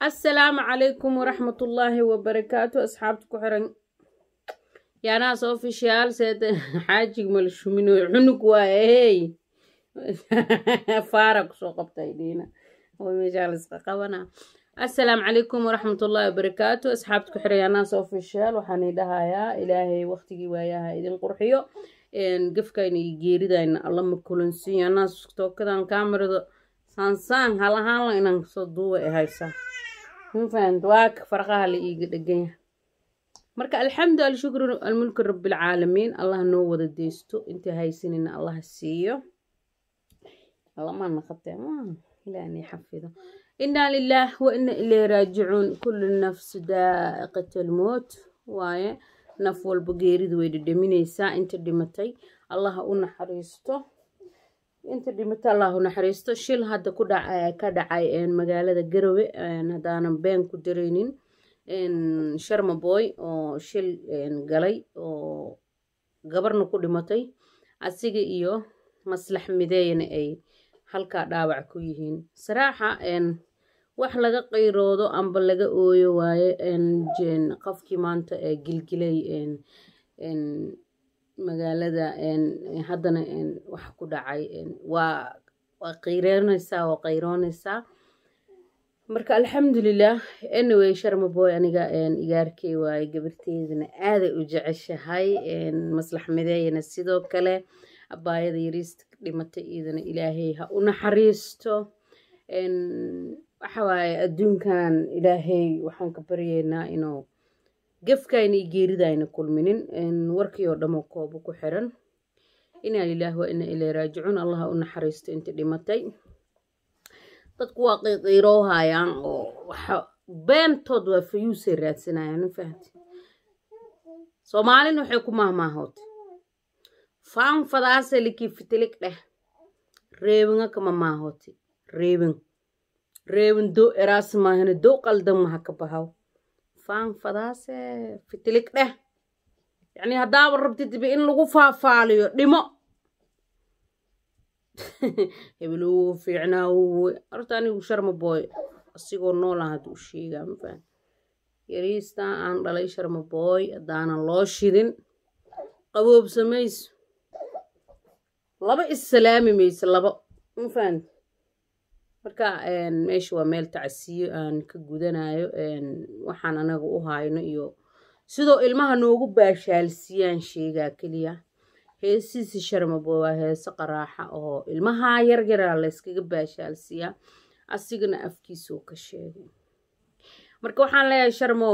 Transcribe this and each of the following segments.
assalaamu calaykum waraxmatullaahi wabarakaatu asxaabta ku xiran yaanaas ofishiyaal seed xaajig malshumino cunug waaye hey faara kusoo qabtay dhiina oo meeshaa layska qabana assalaamu calaykum waraxmatullaahi wabarakaatu asxaabta ku xiran yaanaas ofishiyaal waxaan idhahayaa ilaahay waqtigii waayaha idin qurxiyo gafkayna iyo geeridayna alla ma kulansiin yaanaas tookadan kaamirada saansaan halahaanla inaan kasoo duuba ay haysaa mafahant waaka farqaha la iiga dheganya marka alxamdu alshukru almulku rabbilcaalamiin allah noo wada deysto inta haysanina allah siiyo allama naqatee ilaani xafido inaa lilaah wa ina ilay raajicuun kullu nafsi daa'iqat almoot waaye naf walba geeridu way dhedhaminaysaa inta dhimatay allaha u naxariisto inta dhimata allahu naxariisto shil hadda ku dhaca ka dhacay magaalada garowe haddaanan been ku dareynin sharmaboy oo shil galay oo gabarna ku dhimatay asiga iyo maslax mideeyana ay halkaa dhaawac ku yihiin saraaxa wax laga qayroodo amba laga ooyo waaye qofkii maanta gilgilay magaalada haddana wax ku dhacay waa waa qayreynaysaa waa qayroonaysaa marka alxamdulilah anyway sharmaboy aniga igaarkey waaye gabarteedana aaday u jeceshahay maslax mideeyana sidoo kale abaayada yariista dhimatay iidana ilaahay ha u naxariisto waxa waaye adduunkan ilaahay waxaan ka baryeynaa inuu gefkayna iyo geeridayna kulminin warkii oo dhamo koobo ku xiran inaa lilaah waa ina ilay raajicuun allaha u naxariisto inta dhimatay dadku waa qiiqiiroohayaan oo waxa beentood waa fayuusay raadsanayaan mafahanti soomaalina waxay ku mahmaahootay faanfadaase likii fitilig dheh reebinga kama maahooti reebin reebin do eraas maahana dow qaldan maha ka bahaw faanfadaase fitilig dheh yacni haddaaba rabtid in lagu faafaaliyo dhimo hebel uu fiicnaa uu horta anigu sharma booy asigoo noola hadda u sheegaa mafahan yariistaa aan dhalay sharma booy haddaanan loo shidin qaboobsa mayso laba issalaami mayso laba mafahan marka meesha waa meel tacsiyo aan ka gudanayo waxaan anaga u hayno iyo sidoo ilmaha noogu baashaalsiiyaan sheegaa keliya heesiisi sharmabo waa heese qaraaxa oo ilmaha yaryaraa layskaga baashaalsiiyaa asigana afkiisuu ka sheegay marka waxaan leeyahay sharmow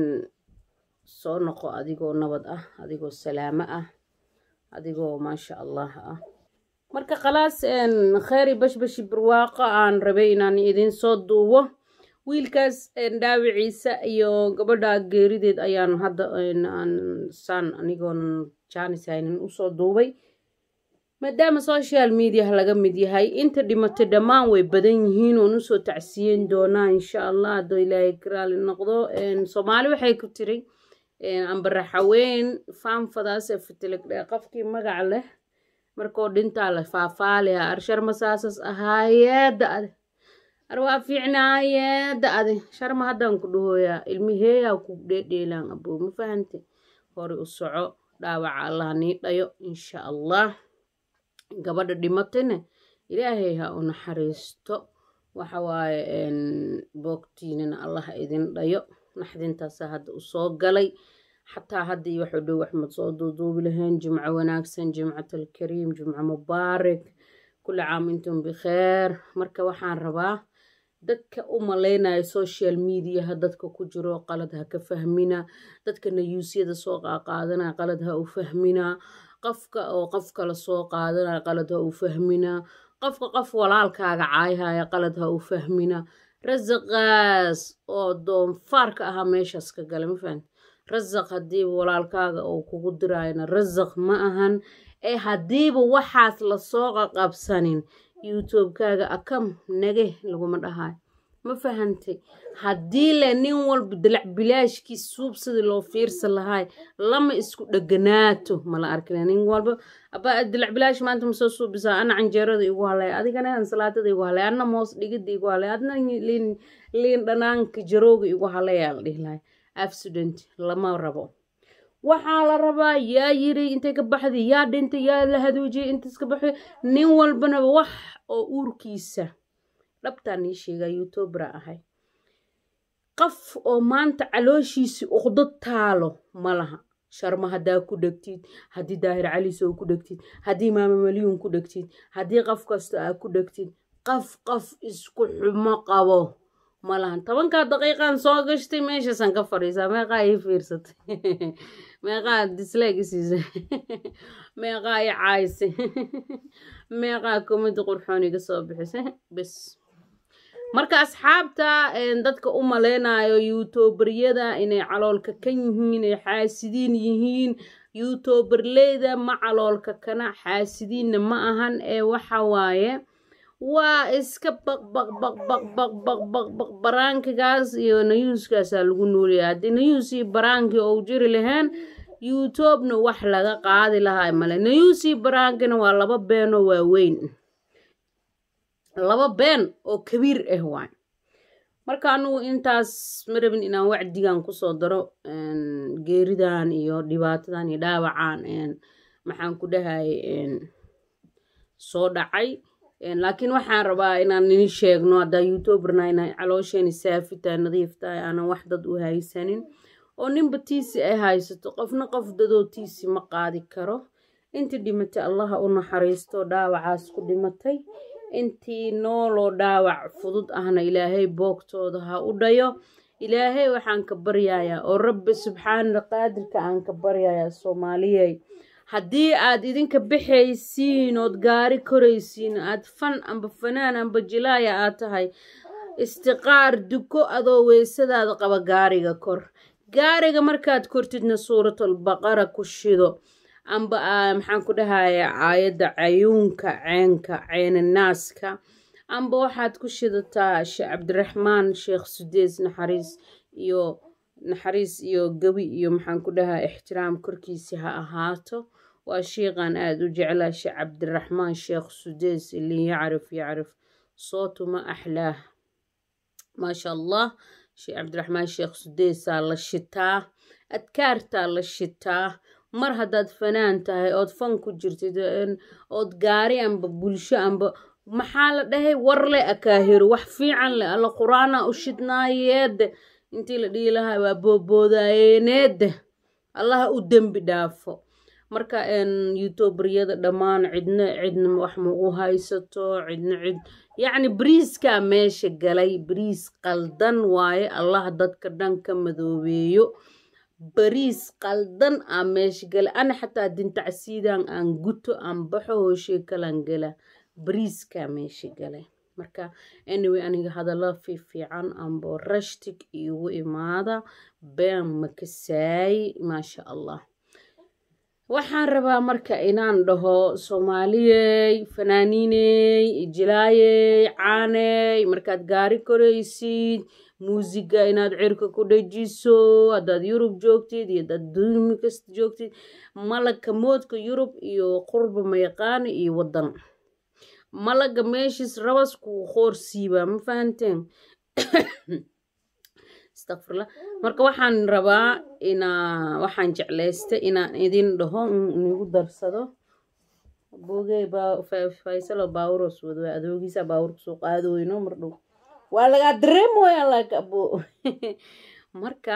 soo noqo adigoo nabad ah adigoo salaamo ah adigoo maasha allah ah marka khalaas kheyri bashbashi barwaaqo aan rabay inaan idin soo duubo wiilkaas dhaawiciisa iyo gabadha geerideed ayaan hadda saan anigoon jaanis haynin usoo duubay maadaama social mediah laga mid yahay inta dhimatay dhammaan way badan yihiin oon usoo tacsiyen doonaa insha allah haddoo ilaahay karaali noqdo soomaali waxay ku tiri ambaraxaweyn faanfadaase fitiligdhe qofkii magac leh markoo dhintaa la faafaaliha arsharma saasas ahaayeeda ade ar waa fiicnaayeeda ade sharma haddaan ku dhahooyaa ilmiheeyaa ku dheedheelaan aboo ma fahante hore u soco dhaawaca allah nii dhayo insha allah gabadha dhimatayna ilaahay ha u naxariisto waxa waaye boogtiinana allah idin dhayo naxdintaasa hadda u soo galay xataa hadda iyo waxu dhow waxmad soo duuduubi lahayn jimco wanaagsan jimcatalkariim jimco mubaarak kulli caam intum bikheer marka waxaan rabaa dadka u maleynayo social mediaha dadka ku jiro qalad ha ka fahmina dadka nayuusyada soo qaaqaadanaya qalad ha u fahmina qofka oo qof kala soo qaadanaya qalad ha u fahmina qofka qof walaalkaaga caayhaya qalad ha u fahmina rasaqaas oo doonfaarka ahaa meeshaas ka gala ma fahan rasaq haddiiba walaalkaaga oo kugu dirayana rasaq ma ahan ee haddiiba waxaas lasoo qaqabsanin youtubekaaga akam nage laguma dhahayo ma fahantay haddii le nin walba dalac bilaashkii suubsadii loo fiirsan lahaay lama isku dheganaato mala arkina nin walba aba dalac bilaash maanta masoo suubisaa ana canjeerada igu halay adigana ansalaatada igu halay adna moos dhigida igu halay adna liin liin dhanaanka jarooga igu halayaa la dhihi lahay accident lama rabo waxaa la rabaa yaa yiri intay ka baxday yaa dhintay yaa la hadoojiyay intaas ka baxday nin walbanaba wax oo uurkiisa dhabtaan ii sheegaa youtubera ahay qof oo maanta calooshiisi uqdad taalo ma laha sharma haddaa ku dhegtid haddii daahir calisow ku dhegtid haddii maama malyuun ku dhegtid haddii qof kasta aa ku dhegtid qof qof isku xumo qabo ma lahan tobankaa daqiiqan soo gashtay meeshaasaan ka fadhiisaa meeqaa ii fiirsatay meeqaa dislike isiisay meeqaa ii caayisay meeqaa komadi qurxoon iga soo bixisay bes marka asxaabta dadka u maleynayo youtuberyada inay caloolka kan yihiin ay xaasidiin yihiin youtuberleyda ma caloolka kana xaasidiinna ma ahan ee waxa waaye waa iska baqbaqbaqbaqbaqbaqbaq baraankigaas iyo nayuuskaasaa lagu noolaya haddii nayuus iyo baraankii ou jiri lahayn youtubena wax laga qaadi lahaa male nayuus iyo baraankina waa laba beenoo waaweyn laba been oo kabiir ah waay marka anugu intaas ma rabin inaan wacdigan kusoo daro geeridan iyo dhibaatadan iyo dhaawacan maxaan ku dhahay soo dhacay laakiin waxaan rabaa inaan ini sheegno haddaa youtuberna inay caloosheeni saafi tahay nadiif tahay aanan wax dad u haysanin oo ninba tiisi ay haysato qofna qof dadoo tiisi ma qaadi karo intii dhimatay allaha u naxariisto dhaawacaas ku dhimatay intii nooloo dhaawac fudud ahna ilaahay boogtooda ha u dhayo ilaahay waxaan ka baryayaa oo rabbi subxaana qaadirka aan ka baryayaa soomaaliyey haddii aad idinka baxaysiin ood gaari koraysiin aad fan amba fanaan amba jilaaya aad tahay istiqaar duko adoo weysadaada qaba gaariga kor gaariga markaad kortidna suuratul baqara ku shido amba maxaan ku dhahaya aayadda cayuunka ceenka ceenanaaska amba waxaad ku shidataa sheekh cabdiraxmaan sheekh sudeys naxariis iyo naxariis iyo gebi iyo maxaan ku dhahaa ixtiraam korkiisi ha ahaato waa sheikhan aada u jeclaa sheekh cabdiraxmaan sheekh sudeys ilin yacrif yacrif sootuma axlaah maasha allah sheekh cabdiraxmaan sheekh sudeysaa la shitaa adkaartaa la shitaa mar haddaad fanaan tahay ood fan ku jirtid ood gaari amba bulsho amba maxaa la dhahay war le akaahiro wax fiican leh alla qur-aana u shidnaayeede intii la dhihi lahaa waa booboodayeneede allaha u dembi dhaafo marka youtuberyada dhammaan cidna cidna wax ma u haysato cidna cid yacni bariiskaa meesha galay bariis qaldan waaye allah dadka dhan ka madoobeeyo bariis qaldan aa meesha gala ana xataa dintacsiidan aan guto aan baxo hooshe kalan gala bariiskaa meesha galay marka anyway aniga hadalla fiifiican ambo rashtig iigu imaada been makasaay maasha allah waxaan rabaa marka inaan dhaho soomaaliyey fanaaniiney jilaayey caaney markaad gaari koraysid muusiga inaad cirka ku dhajiso haddaad yurub joogtid iyo hadaad duumi kasta joogtid malaga moodka yurub iyo qurba mayaqaani iyo waddan malaga meeshiis rabas kuu qoorsiibaa ma fahanteen astaqfirla marka waxaan rabaa inaa waxaan jeclaystay inaan idin dhaho nigu darsado boogey faysalo baawuros wada adoogiisa baawurka soo qaadooyno mar dhow waa lagaa dareemoya like abo marka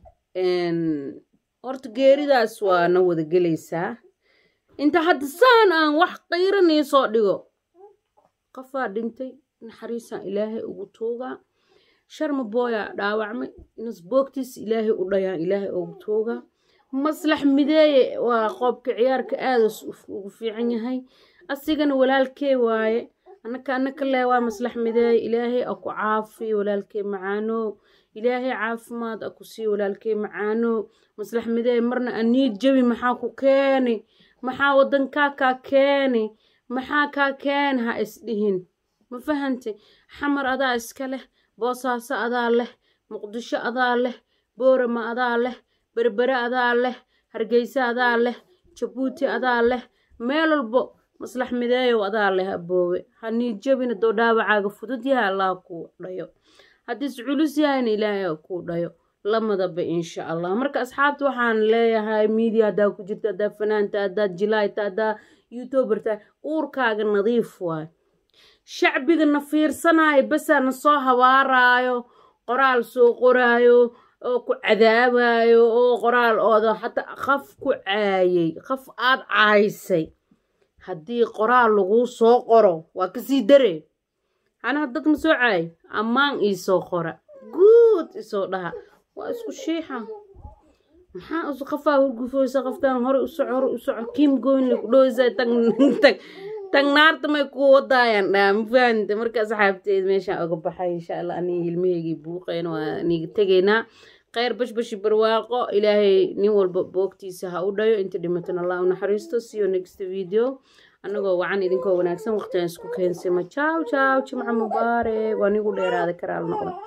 horta geeridaas waa na wada gelaysaa inta hadda saan aan wax qiiranii soo dhigo qofaa dhintay naxariisaan ilaahay ugu tuugaa sharma booya dhaawacmay inas boogtiis ilaahay u dhayaan ilaahay ugu tuugaa maslax mideeye waa qoobka ciyaarka aadas ugu fiican yahay asigana walaalkee waaye annaka annaka lee waa maslax mideeye ilaahay aku caafi walaalkee macaano ilaahay caafimaad aku sii walaalkee macaano maslax mideeye marna aniid jabi maxaa ku keeni maxaa wadankaa kaa keeni maxaa kaa keeni ha isdhihin ma fahantay xamar adaa iska leh boosaaso adaa leh muqdisho adaa leh boorama adaa leh berbere adaa leh hargeysa adaa leh jabuuti adaa leh meel walbo maslax mideeyow adaa leh aboowe hanii jabina doo dhaawacaaga fudud yahay allah kuu dhayo haddiis culus yahayna ilaahay kuu dhayo lamadaba insha allah marka asxaabta waxaan leeyahay media haddaa ku jirta haddaa fanaanta haddaad jilaayta haddaa youtuberta uurkaaga nadiif waay shacbigana fiirsanaayo basaana soo habaaraayo qoraal soo qoraayo oo ku cadaabayo oo qoraal ooda hataa qaf ku caayay qaf aad caaysay haddii qoraal laguu soo qoro waa kasii dare anaha dad ma soo caay ammaan iisoo qora guud isoo dhaha waa isku shiixa maxaa isu qafaa hurgufoysa qaftaan hore u soco hore u soco kiim goynle ku dhoweysa tag tag tag naarta may ku wadaayaan dhaa ma fahamte marka asxaabteed meeshaan oga baxay insha allah aniga ilmaheygii buuqeen waa niga tegaynaa kheyr bashbashi barwaaqo ilaahay nin walba boogtiisa ha u dhayo inta dhimatan allah u naxariisto see you next video annagoo wacan idinkoo wanaagsan waqtigan isku keensima jaaw jaaw jimca mubaarak waa nigu dheeraada karaal noqda